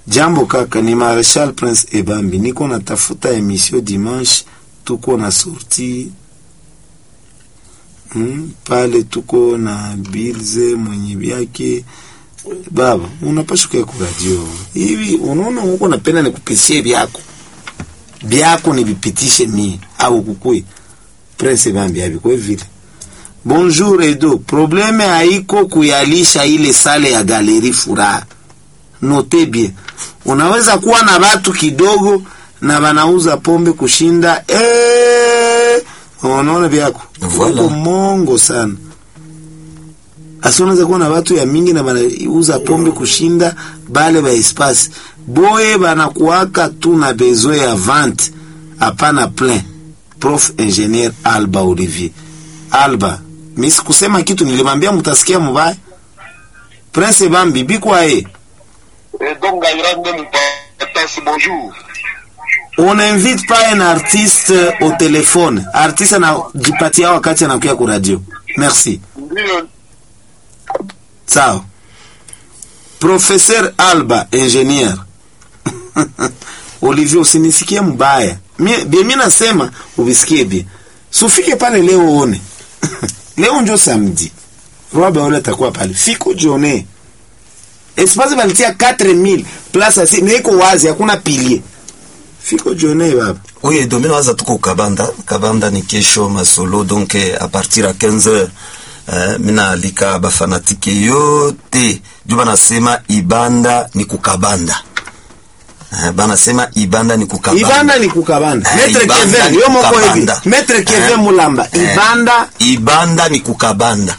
Jambo kaka, ni Marshal Prince Ebambi, niko natafuta emission dimanche, tuko na sorti hmm, pale tuko na Bilze mwenye vyake baba, unapasha kuya kuradio hivi. Unaona huko napenda nikupisie vyako vyako nivipitishe mie au kukui Prince Ebambi avikwe vile Bonjour Edo, probleme haiko kuyalisha ile sale ya galeri furaha. Note bien, unaweza kuwa na watu kidogo na wanauza pombe kushinda eh, unaona vyako Voilà. uko mongo sana. Asi unaweza kuwa na watu ya mingi na wanauza pombe kushinda bale ba espace boye banakuwaka tu na besoin ya vente, hapana plein. Prof ingénieur Alba Olivier Alba, mimi sikusema kitu, nilimwambia mtasikia mubaya. Prince Bambi bikwa e Et donc, Gaïrande Moupatasi, bonjour. on invite pas un artiste au téléphone. Artiste anajipatia wakati anakuya ku radio. Merci. Ndio, Sawa. Professeur Alba, ingénieur. Olivier, usinisikie mbaya. Mie bie mimi nasema ubisikie bie. Sufike pale leo uone. leo njo samedi. Roba ule atakuwa pale. Fiko jione. Espace balitia 4000 place asi niko wazi hakuna pilier. Fiko jione baba. Oui, domino waza tuko Kabanda. Kabanda ni kesho masolo donc eh, à partir ya 15h eh, mina alika bafanatike yote juu banasema ibanda ni kukabanda eh, banasema ibanda ni kukabanda Ibanda ni kukabanda. Eh, Metre Ibanda Kevin, ni yo moko hivi. kukabanda. Metre Kevin Eh. Mulamba. Eh. Ibanda, ibanda ni kukabanda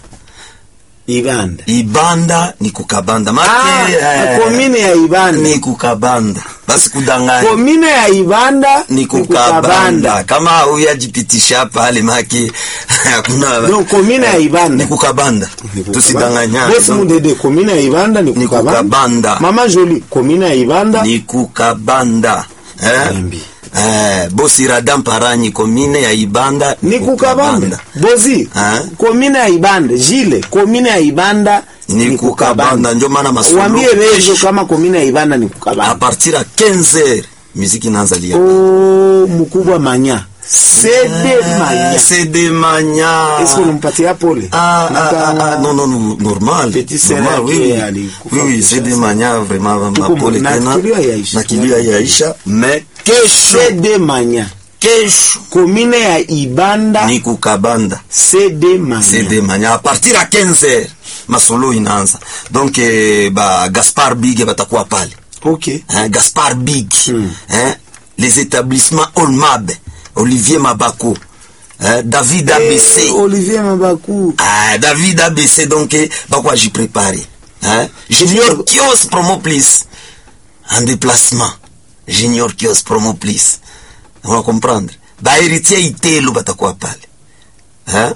Ibanda. ibanda ni kukabanda Ah, make eh, komine ya Ibanda. ni kukabanda basi kudanganya komine ya Ibanda ni kukabanda kama huyajipitisha pale make hakuna Donc komine ya Ibanda. ni kukabanda tusidanganyane Bosi Donc, Mudede komine ya Ibanda ni Ni kukabanda. kukabanda. Mama Jolie komine ya Ibanda. ni kukabanda eh? Embi. Eh, bosi radam paranyi komine ya ibanda Ni kukabanda. Bozi Eh? komine ya Ibanda. Jile komine ya Ibanda ni kukabanda ndio maana masolo Wambie rejo kama komine ya Ibanda ni a kukabanda. partir ya 15h muziki inaanza lia Oh, mkubwa manya. Sede manya. Sede manya Est-ce que unampatia pole? Ah, ah, Naka- ah, ah, non, non, non, normal. Petit sera normal, oui, qui oui. alikufa Oui, oui, kisha c'est des sana. manières vraiment Tuko mapole na tena. kilio yaisha. Na kilio yaisha, mais kesho, Sede manya. kesho Komine ya Ibanda. ni kukabanda. Sede manya. C'est des manières. À partir ya 15h, masolo inaanza. Donc, eh, ba Gaspard Big batakuwa pale. Okay. Hein, Gaspard Big. Hmm. Hein, les établissements Olmab, Olivier Mabako, hein, David Eh, ABC. Olivier Mabaku. Ah, David ABC donc eh, bakwa j'y préparé. Hein? Junior Kios promo plus. En déplacement. Junior Kios promo plus. On va comprendre. Ba héritier itelo batakuwa pale. Hein?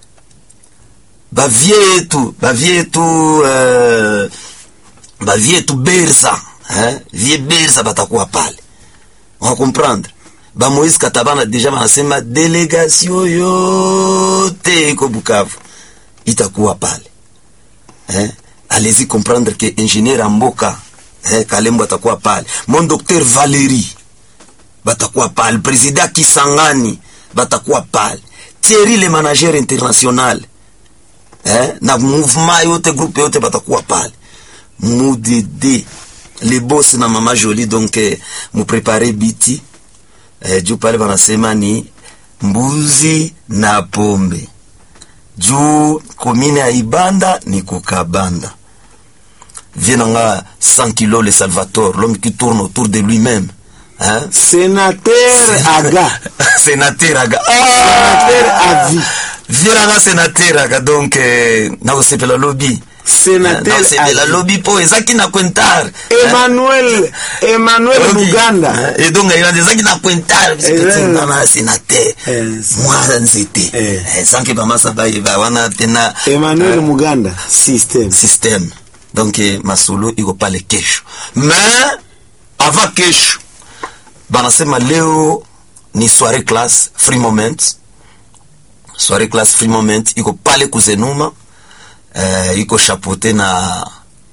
Ba vietu, ba vietu euh, ba vietu Berza, hein? Vie Berza batakuwa pale. On va comprendre. Ba Moïse Katabana deja banasema delegation yote iko Bukavu itakuwa pale. Eh? Allez-y comprendre que ingénieur Amboka eh, Kalembo atakuwa pale. Mon docteur Valérie batakuwa pale. Président Kisangani batakuwa pale. Thierry le manager international eh? na mouvement yote groupe yote batakuwa pale. Mudede le boss na mama Jolie donc eh, muprepare biti eh, juu pale wanasema ni mbuzi na pombe juu komine ya Ibanda ni kukabanda vienanga 100 kilos le Salvatore l'homme qui tourne autour de lui-même hein? Sénateur Aga. sénateur aga Sénateur à vie. vienanga sénateur aga donc eh, nakosepela lobi Sénateur nakosepela à vie. lobi po ezaki na kwentar Emmanuel, Emmanuel Muganda. edonga ilanza ezaki na pointar Eh, na sénateur eh, mwana nzete Eh. Eh, sanke bamasa bayeba wana tena Emmanuel eh, Muganda. System. système donc eh, masolo iko pale kesho mais avant kesho banasema leo ni soirée class free moment soirée class free moment iko pale kuzenuma eh, iko chapeauté na